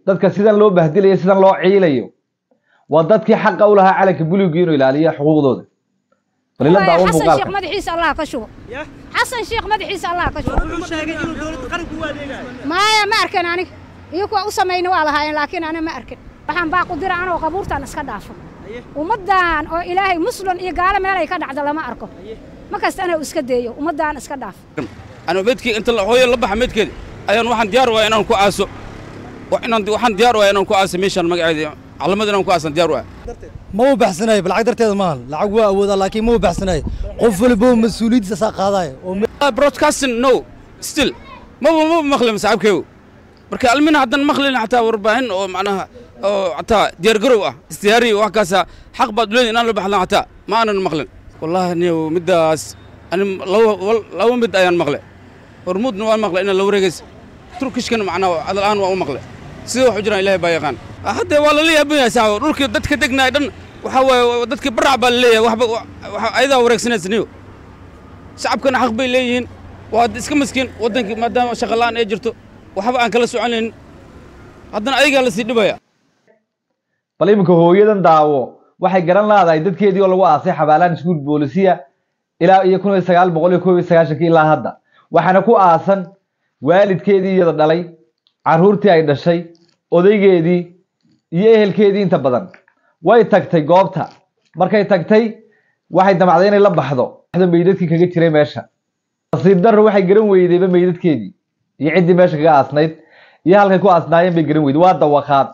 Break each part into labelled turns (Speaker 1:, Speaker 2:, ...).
Speaker 1: dadka sidan loo bahdilayo sidan loo ciilayo waa dadkii xaqa u lahaa calanka buligu inuu ilaaliyo xuquuqdooda bal ila daawo
Speaker 2: xasan sheekh
Speaker 1: muuqaalka
Speaker 2: madaxiisa allah ka shubo
Speaker 3: Ya?
Speaker 2: xasan sheekh madaxiisa allah ka shubo
Speaker 3: wuxuu sheegay inuu dowladda qaranku u adeegayo
Speaker 2: maya ma arkin aniga iyo kuwa u samayna waa lahaayeen laakiin ana ma arkin waxaan baa ku dira anoo qabuurtaan iska dhaafo
Speaker 3: Haye.
Speaker 2: ummaddan oo ilaahay muslim iyo gaalo meelay ka dhacda lama arko ma kasta anaa iska deeyo ummaddan iska dhaafo
Speaker 4: أنا مدكي أنت هوي الله بح مدكي أيون واحد ديار وين أنا كواسو وإن واحد ديار وين أنا كواسو ميشان مقعد على مدة أنا كواسو ديار وين
Speaker 5: ma u baxsanayo bal lacag darteeda maahan lacag waa awoodaa laakiin ma u baxsanayo qof walbo mas-uuliyaddiisa saa qaadaya oo
Speaker 4: broadcasting no still ما هو ما مخلي مسحب كيو بركة المنا حتى مخلي حتى وربعين أو معناها أو حتى ديار قروة استياري وهكذا حق بدلين أنا اللي بحلا حتى ما أنا المخلن والله إني مداس أنا لو لو مد أيان مخلي ورمود نوان مخلي إن لو رجس تركش كان معنا على الآن وأو مخلي سيو حجرا إلهي بايقان حتى والله لي أبني ساو رولك دتك دقنا دن وحوا دتك برع باللي وحب أيضا ورقسنا سنيو shacabkana xaq bay leeyihiin waa iska maskiin waddankii maadaama shaqalaan ay jirto waxba aan kala soconayn haddana ayagaa la sii dhibaya
Speaker 1: bal iminka hooyadan daawo waxay garan laadahay dadkeedii oo lagu aasay xabaalaan iskuul boolisiya ilaa iyo kun iyo sagaal boqol iyo koob iyo sagaashankii ilaa hadda waxaana ku aasan waalidkeedii iyada dhalay carruurtii ay dhashay odaygeedii iyo ehelkeedii inta badan way tagtay goobta markay tagtay waxay damacday inay la baxdo meydadkii kaga jiray meesha nasiib darro waxay garan weydayba meydadkeedii iyo ciddii meesha kaga aasnayd iyo halkay ku aasnaayeen bay garan weyday waa dawaqaad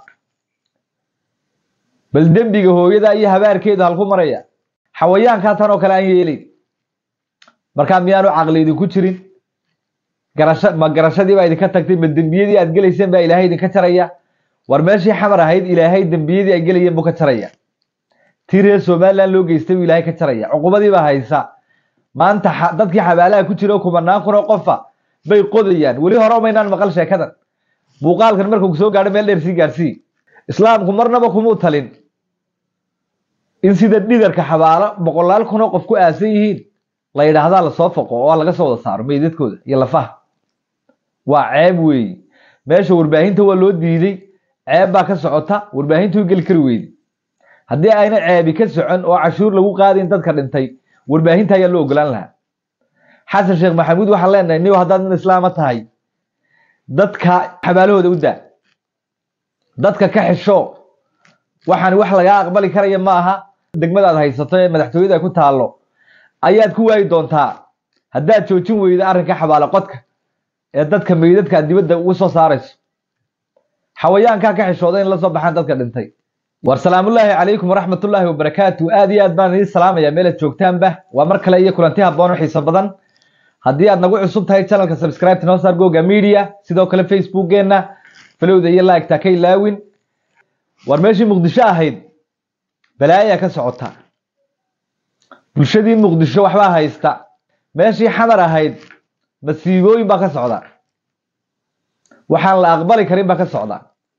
Speaker 1: bal dembiga hooyada iyo habaarkeedu halku maraya xawayaankaa tan oo kale aan yeelayn markaa miyaanu caqli idinku jirin garasha ma garashadii baa idinka tagtay ma dembiyadii aad gelayseen baa ilaahay idinka jaraya war meeshii xamar ahayd ilaahay dembiyadii ay gelayeen buu ka jaraya tii reer somaliland loo geystay buu ilaahay ka jaraya cuqubadii baa haysa maanta xa- dadkii xabaalaha ku jira oo kumanaan kun oo qofa bay qodayaan weli hore umaynaan maqal sheekadan muuqaalkan markuu soo gaadho meel dheer sii gaarsii islaamku marnaba kumuu talin in sida dhidarka xabaalo boqolaal kun oo qof ku aasan yihiin la yidhaahdaa lasoo foqo oo laga soo wada saaro meydadkooda iyo lafaha waa ceeb weeyi meesha warbaahinta waa loo diiday ceeb baa ka socota warbaahintu geli kari weyday haddii ayna ceebi ka socon oo cashuur lagu qaadayn dadka dhintay warbaahinta ayaa loo ogolaan lahaa xasan sheekh maxamuud waxaan leenahay niyo haddaad nin islaama tahay dadka xabaalahooda u daa dadka ka xisho waxaan wax lagaa aqbali karaya ma aha degmadaad haysato ee madaxtooyada ku taallo ayaad ku waayi doontaa haddaad joojin weydo arrinka xabaalo qodka ee dadka meydadka aad dibadda ugu soo saarayso xawayaankaa ka xishooda in la soo baxaan dadka dhintay war salaamullaahi calaykum waraxmatullaahi wabarakaatu aad iyo aad baan idiin salaamayaa meelaad joogtaanba waa mar kale iyo kulanti habboon oo xiiso badan haddii aad nagu cusub tahay channelka subscribe noo saar goga media sidoo kale facebookgeena falowda iyo like-ta ka ilaawin war meeshii muqdisho ahayd balaayaa ka socota bulshadii muqdisho waxbaa haysta meeshii xamar ahayd masiibooyin baa ka socda waxaan la aqbali karin baa ka socda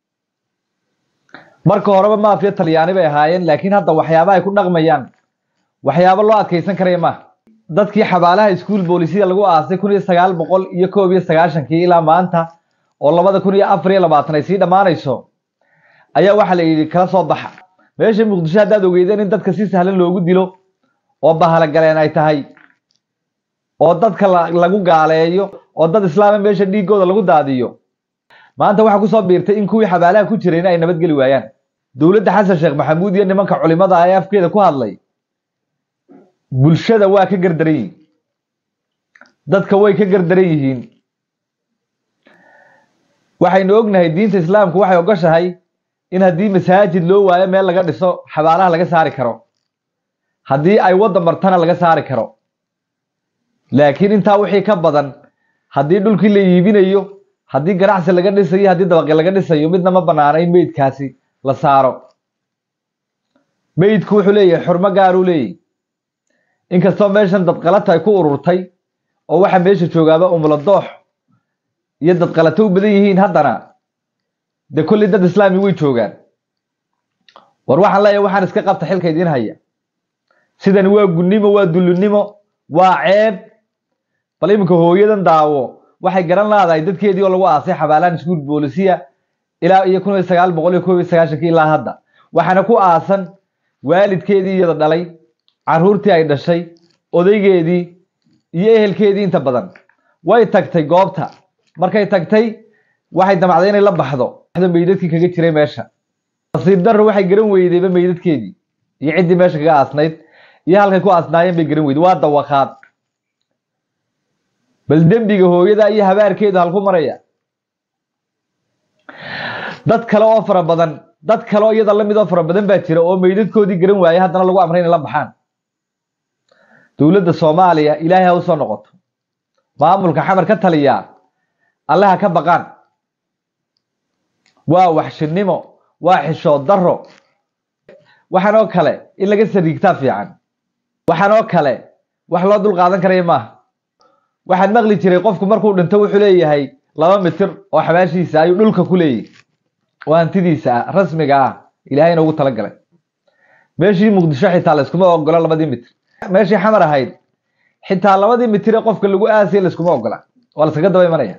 Speaker 1: marka horeba maafiya talyaani bay ahaayeen laakiin hadda waxyaaba ay ku dhaqmayaan waxyaabo loo adkeysan karaya maaha dadkii xabaalaha iskuul boolisiya lagu aasay kun iyo sagaal boqol iyo koob iyo sagaashankii ilaa maanta oo labada kun iyo afar iyo labaatan ay sii dhammaanayso ayaa waxaa la yidhi kala soo baxa meesha muqdisho haddaad ogeydeen in dadka si sahlan loogu dilo oo bahalagaleen ay tahay oo dadka la- lagu gaaleeyo oo dad islaama meesha dhiigooda lagu daadiyo maanta waxaa kusoo biirtay in kuwii xabaalaha ku jirayna ay nabadgeli waayaan dowladda xasan sheekh maxamuud iyo nimanka culimada ah ee afkeeda ku hadlay bulshada waa ka gardaran yihiin dadka way ka gardaran yihiin waxaynu ognahay diinta islaamku waxay ogoshahay in haddii masaajid loo waayo meel laga dhiso xabaalaha laga saari karo haddii ay wadda martana laga saari karo laakiin intaa wixii ka badan haddii dhulkii la iibinayo haddii ganacsi laga dhisayo haddii dabaqi laga dhisayo midna ma banaana in meydkaasi la saaro meydku wuxuu leeyahay xurmo gaaruu leeyahy inkastoo meeshan dadqalata ay ku ururtay oo waxa meesha joogaaba umula doox iyo dadqalato u badan yihiin haddana dee kolley dad islaami way joogaan war waxaan leeyahay waxaan iska qabta xilka idiin haya sidani waa gunnimo waa dullinimo waa ceeb bal iminka hooyadan daawo waxay garan laadahay dadkeedii oo lagu aasay xabaalaan iskuul boolisiya ilaa iyo kun iyo sagaal boqol iyo koob iyo sagaashankii ilaa hadda waxaana ku aasan waalidkeedii iyada dhalay caruurtii ay dhashay odaygeedii iyo ehelkeedii inta badan way tagtay goobta markay tagtay waxay damacday inay la baxdo meydadkii kaga jiray meesha nasiib darro waxay garan weydayba meydadkeedii iyo ciddii meesha kaga aasnayd iyo halkay ku aasnaayeen bay garan weyday waa dawaqaad bal dembiga hooyada iyo habaarkeedu halku maraya dad kale oo fara badan dad kale oo iyada lamid oo fara badan baa jira oo meydadkoodii garan waayay haddana lagu amray inay la baxaan dowladda soomaaliya ilaahay ha usoo noqoto maamulka xamar ka taliyaa alle ha ka baqaan waa waxshinimo waa xishood darro waxaan oo kale in laga sariigtaa fiican waxaan oo kale wax loo dul qaadan karaya maaha waxaan maqli jiray qofku markuu dhinto wuxuu leeyahay laba mitir oo xabaashiisa ayuu dhulka ku leeyahy oo hantidiisa ah rasmiga ah ilaahayna ugu talagalay meeshii muqdisho xitaa layskuma ogola labadii mitir meeshii xamar ahayd xitaa labadii mitir ee qofka lagu aasay layskuma ogola waa laskaga daba imanaya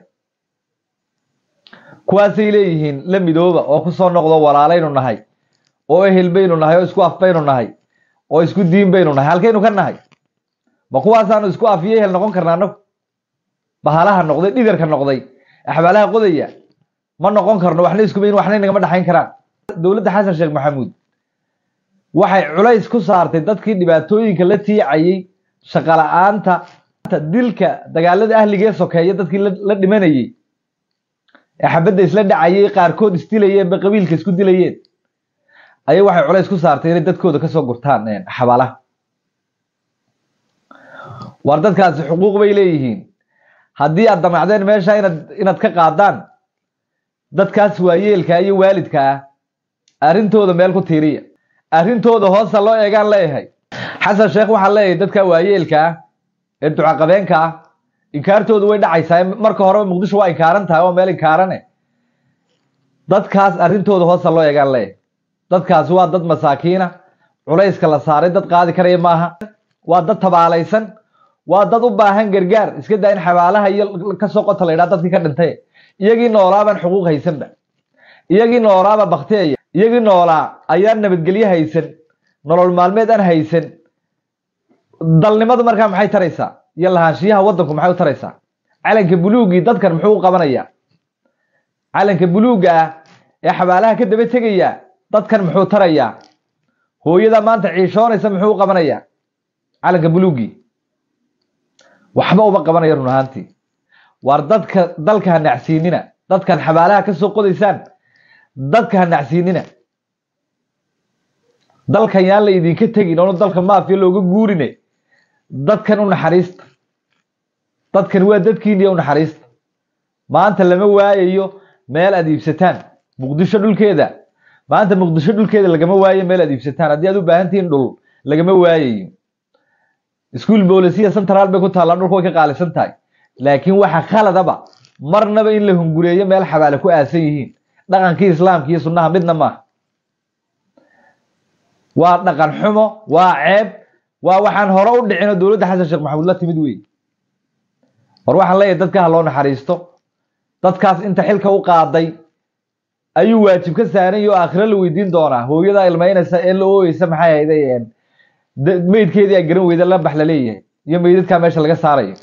Speaker 1: kuwaasay leeyihiin la midooba oo kusoo noqdo walaalaynu nahay oo ehel baynu nahay oo isku af baynu nahay oo isku diin baynu nahay halkaynu ka nahay ma kuwaasaanu isku af iyo ehel noqon karnaa anagu bahalaha noqday dhigarka noqday axbaalaha qodaya ma noqon karno waxna iskumayn waxna inagama dhaxayn karaan dowladda xasan sheekh maxamuud waxay culays ku saartay dadkii dhibaatooyinka la tiicayay shaqala-aanta dilka dagaalada ahliga ee sokeeya dadkii la dhimanayay ee xabadda isla dhacayay qaarkood isdilayeen ba qabiilka isku dilayeen ayay waxay culays ku saartay inay dadkooda kasoo gurtaan xabaalaha war dadkaasi xuquuq bay leeyihiin haddii aad damacdeen meesha inaad inaad ka qaadaan dadkaas waayeelka iyo waalidka ah arrintooda meel ku tiiriya arrintooda hoosa loo eegaan leeyahay xasan sheekh waxaan leeyahay dadka waayeelka ah ee ducaqabeenka ah inkaartoodu way dhacaysaa marka horeba muqdisho waa inkaaran tahay waa meel inkaarane dadkaas arrintooda hoosa loo eegaan leeyahay dadkaasi waa dad masaakiina culayska la saaray dad qaadi karaya maaha waa dad tabaalaysan waa dad u baahan gargaar iska daa in xabaalaha iyo kasoo qota la yidhaha dadkii ka dhintay iyagii noolaabaan xuquuq haysanba iyagii noolaaba bakteeya iyagii noolaa ayaan nabadgelyo haysan nolol maalmeed aan haysan dalnimadu markaa maxay taraysaa iyo lahaanshiyaha waddanku maxay u taraysaa calanka buluugii dadkan muxuu u qabanayaa calanka buluugga ah ee xabaalaha ka daba tegaya dadkan muxuu tarayaa hooyada maanta ciishoonaysa muxuu u qabanayaa calanka buluugii waxba uma qabanayo run ahaantii waar dadka dalka ha nacsiinina dadkan xabaalaha ka soo qodaysaan dadka ha nacsiinina dalkan yaan la idinka tegin oonu dalka maafiya looga guurine dadkan u naxariista dadkan waa dadkiiniya u naxariista maanta lama waayayo meel aad iibsataan muqdisho dhulkeeda maanta muqdisho dhulkeeda lagama waayo meel aad iibsataan haddii aad u baahan tihiin dhul lagama waayayo iskuol boolisiya central bay ku taallaa dhulka way ka qaalisan tahay laakiin waxa khaladaba marnaba in la hungureeyo meel xabaale ku aasan yihiin dhaqankii islaamka iyo sunnaha midna maaha waa dhaqan xumo waa ceeb waa waxaan hore u dhicinoo dowladda xasan sheekh maxamuud la timid wey war waxaan leeyahay dadka ha loo naxariisto dadkaas inta xilka u qaaday ayuu waajib ka saaran yahi oo aakhiro la weydiin doonaa hooyada ilmaynaysa ee la ooyeysa maxay hayday meydkeedii ay garan weyda la bax la leeyahay iyo meydadkaa meesha laga saarayo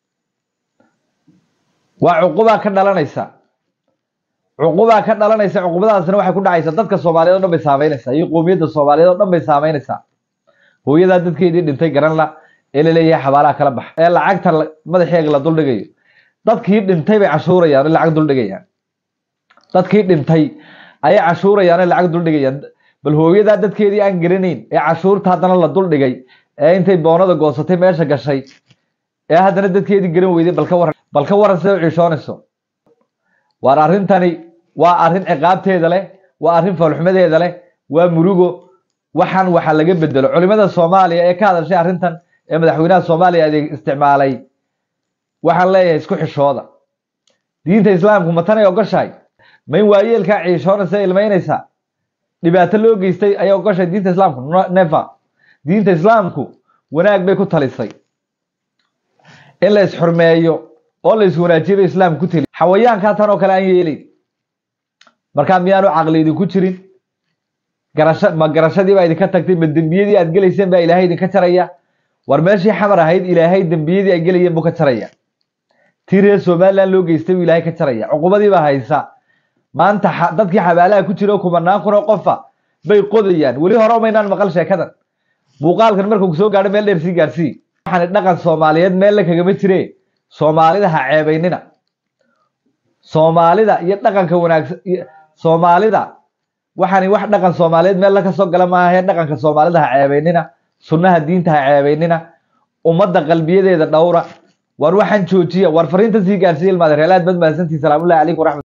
Speaker 1: waa cuqubaa ka dhalanaysa cuqubaa ka dhalanaysa cuqubadaasna waxay ku dhacaysaa dadka soomaaliyeed o dhan bay saameynaysaa iyo qoomiyadda soomaaliyeed oo dhan bay saameynaysaa hooyadaa dadkeedii dhintay garan la ee la leeyahay xabaalaha kala bax ee lacagta madaxeega la duldhigayo dadkii dhintay bay cashuurayaan oo lacag duldhigayaan dadkii dhintay ayay cashuurayaan oo lacag duldhigayaan bal hooyadaa dadkeedii aan garanayn ee cashuurta haddana la duldhigay ee intay boonada goosatay meesha gashay ee haddana dadkeedii garan weyday balka waran bal ka waran siday u ciishoonayso waar arrintani waa arrin ciqaabteeda leh waa arrin foolxumadeeda leh waa murugo waxaan waxa laga bedelo culimada soomaaliya ee ka hadashay arrintan ee madaxweynaha soomaaliya adeeg isticmaalay waxaan leeyahay isku xishooda diinta islaamku ma tanay ogoshahay ma in waayeelkaa ciishoonaysa ilmaynaysaa dhibaato loo geystay ayay ogoshahay diinta islaamku never diinta islaamku wanaag bay ku talisay in la isxurmeeyo oo la iswanaajiyo bay islaamku ku teli xawayaankaa tan oo kale aan yeelin markaa miyaanu caqli idinku jirin garasho ma garashadii baa idinka tagtay ma dembiyadii aad gelayseen baa ilaahay idinka jaraya war meeshii xamar ahayd ilaahay dembiyadii ay gelayeen buu ka jaraya tii reer somaliland loo geystay buu ilaahay ka jaraya cuqubadii baa haysa maanta xa- dadkii xabaalaha ku jira oo kumanaan kun oo qofa bay qodayaan weli hore umaynaan maqal sheekadan muuqaalkan markuu soo gaadho meel dheer sii gaarsii waxaan dhaqan soomaaliyeed meel la kagama jire soomaalida ha ceebaynina soomaalida iyo dhaqanka wanaagsan iyo- soomaalida waxaani wax dhaqan soomaaliyeed meel la ka soo gala maaha dhaqanka soomaalida ha ceebaynina sunnaha diinta ha ceebaynina ummadda qalbiyadeeda dhowra war waxaan joojiya war fariintan sii gaarsiiya ilmaade reelaad bad mahadsantii salaamullahi calaykum waraxmat